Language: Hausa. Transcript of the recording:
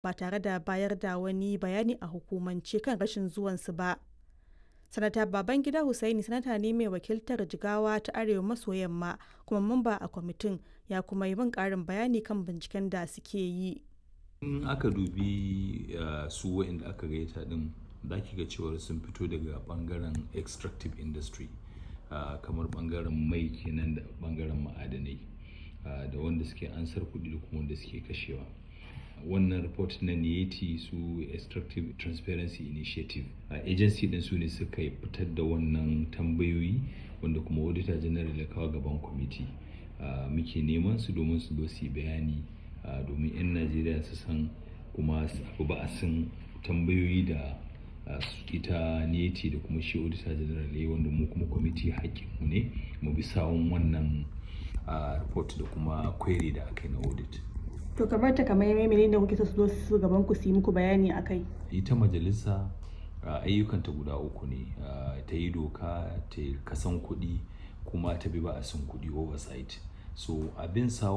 ba tare da bayar da wani bayani a hukumance kan rashin zuwansu ba. Sanata Babangida Hussaini sanata ne mai wakiltar Jigawa ta Arewa maso yamma kuma mamba a kwamitin ya kuma yi min ƙarin bayani kan binciken da suke yi. In aka dubi uh, su waɗanda aka gaita ɗin za ki ga cewar sun fito daga ɓangaren extractive industry uh, kamar ɓangaren mai kenan da ɓangaren ma'adanai uh, da wanda suke ansar kuɗi da kuma wanda suke kashewa. wannan report na niyeti su extractive transparency initiative a uh, agency din su ne suka fitar da wannan tambayoyi wanda kuma auditor general ya kawo gaban kwamiti uh, muke neman su domin su zo su bayani uh, domin 'yan najeriya su san kuma su ba a san tambayoyi da ita niyeti da kuma shi auditor general ya wanda mu kuma kwamiti mu ne mu bi sawun wannan report da kuma query da aka yi na audit To kamar ta kamar menene da kuke so su zo su gaban ku su yi muku bayani akai? Ita majalisa ayyukanta guda uku ne ta yi doka ta kasan kuɗi kuma ta bi ba a san kuɗi oversight. So abin sa